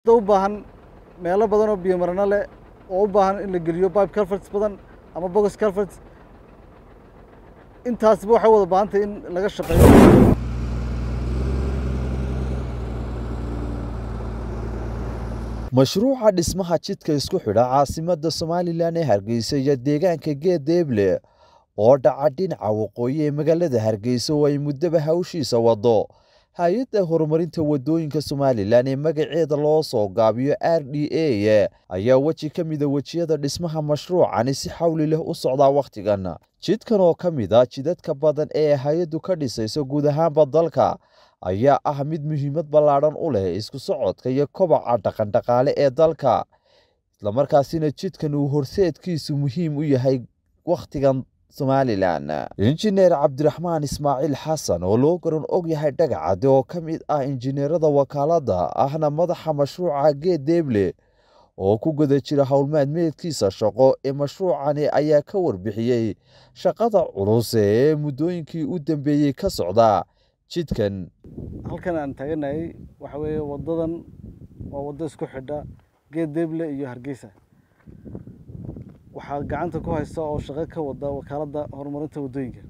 u baahan meelo badan oo biyo marano leh oo u baahan in la geliyo pipe culverts badan ama box culverts intaasba waxay wada baahan tahay in laga shaqeeyo mashruuca dhismaha jidka isku xidha caasimadda somalilan ee hargeysa iyo deegaanka geedeeble oo dhaca dhinaca waqooyi ee magaalada hargeysa oo ay muddaba hawshiisa wado hay-adda horumarinta wadooyinka somalilan ee magaceeda loo soo gaabiyo r d a ayaa weji ka mida wejiyada dhismaha mashruucani si xawli leh u socdaa wakhtigan jidkan oo ka mid a jidadka badan ee hay-addu ka dhisayso guud ahaanba dalka ayaa ah mid muhiimad ballaadhan u leh isku socodka iyo kobaca dhaqandhaqaale ee dalka islamarkaasina jidkan uu horseedkiisu muhiim u yahay wakhtigan somalilan injineer cabdiraxmaan ismaaciil xasan oo loo garan og yahay dhagacade oo ka mid ah injineerada wakaaladda ahna madaxa mashruuca geedeeble oo ku guda jira howlmaadmeedkiisa shaqo ee mashruucani ayaa ka warbixiyey shaqada culus ee muddooyinkii u dambeeyey ka socda jidkan halkan aan taaganahay waxa weeye wadadan waa waddo isku xidha geedeeble iyo hargeysa waxaa gacanta ku haysta oo shaqo ka wada wakaaladda horumarinta waddooyinka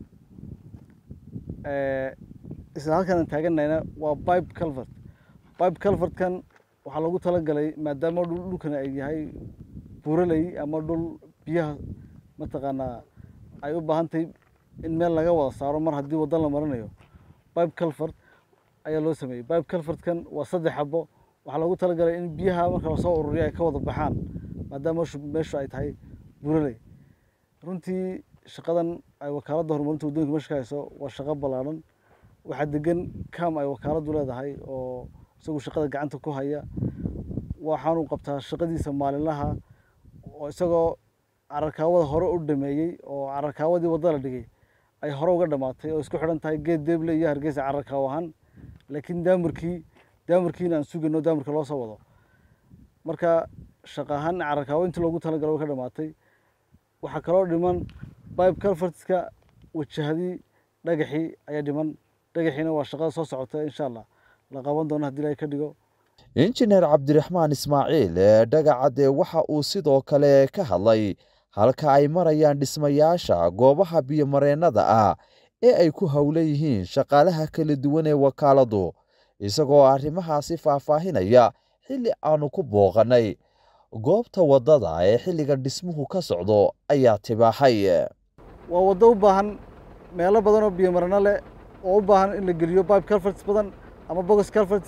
isla halkan aan taaganayna waa pipe culvert pipe culvertkan waxaa loogu talagalay maadaama dhulkan ay yahay buuraley ama dhul biyaha mataqaanaa ay u baahan tahay in meel laga wada saaro mar haddii waddan la marinayo pipe culvert ayaa loo sameeyey pipe culvertkan waa saddex xabo waxaa loogu talagalay in biyaha marka lasoo ururiyo ay ka wada baxaan maadaama meeshu ay tahay buuraley runtii shaqadan ay wakaaladda horumarinta waddooyinka meesha ka hayso waa shaqo ballaadhan waxaa degan cam ay wakaaladdu leedahay oo isagu shaqada gacanta ku haya waxaanu qabtaa shaqadiisa maalinlaha oo isagoo cararkaawada hore u dhameeyey oo cararkaawadii wadda la dhigay ay hore uga dhamaatay oo isku xidhan tahay geed deeble iyo hargeysa cararkaaw ahaan laakiin daamarkii daamarkiina aan sugayno daamarka loo soo wado marka shaqa ahaan cararkaawo intii loogu talagalo way ka dhamaatay waxaa kaloo dhiman pipe culvertska wajahadii dhagaxii ayaa dhiman dhagaxiina waa shaqada soo socota insha allah la qaban doono haddii ilahay ka dhigo injineer cabdiraxmaan ismaaciil ee dhagacade waxa uu sidoo kale ka hadlay halka ay marayaan dhismayaasha goobaha biyomareennada ah ee ay ku howlan yihiin shaqaalaha kala duwan ee wakaaladdu isagoo arrimahaasi faahfaahinaya xilli aanu ku booqannay goobta waddada ee xilliga dhismuhu ka socdo ayaa tibaaxay waa waddo u baahan meelo badan oo biyo marano leh oo u baahan in la geliyo pipe culverts badan ama box culverts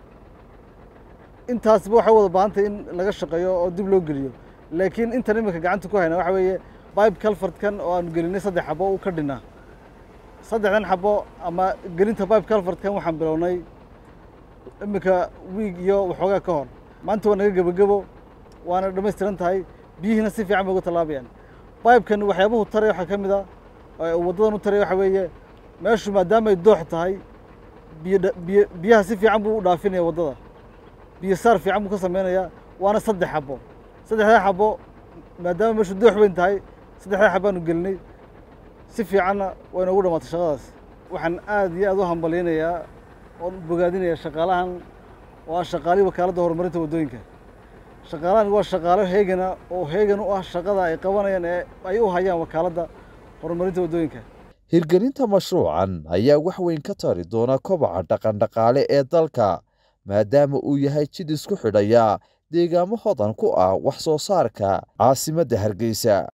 intaasba waxay wada baahan tahay in laga shaqeeyo oo dib loo geliyo laakiin intan iminka gacanta ku hayna waxa weeye pipe culvertkan oo aanu gelinay saddex xabo u ka dhinnaa saddexdan xabo ama gelinta pipe culvertkan waxaan bilownay iminka wiig iyo waxoogaa ka hor maanta waa naga gebagebo waana dhammaystiran tahay biyihiina si fiican bay uga tallaabayaan pipekan waxyaabuhu taraya waxaa ka mid a waddadan u taraya waxa weeye meeshu maadaama ay doox tahay biyo biyo biyaha si fiican buu u dhaafinaya waddada biyo saar fiican buu ka sameynayaa waana saddex xabo saddexdaa xabo maadaama meeshu doox weyn tahay saddexdaa xabaanu gelinay si fiicanna way noogu dhamaatay shaqadaas waxaan aad iyo aad u hambalyaynayaa oon bogaadinayaa shaqaalahan oo ah shaqaalihii wakaaladda horumarinta waddooyinka shaqaalahan waa shaqaalo heegana oo heegan u ah shaqada ay qabanayaan ee ay u hayaan wakaaladda horumarinta waddooyinka hirgelinta mashruucan ayaa wax weyn ka tari doona kobaca dhaqandhaqaale ee dalka maadaama uu yahay jid isku xidhaya deegaamo hodan ku ah wax soo saarka caasimadda hargeysa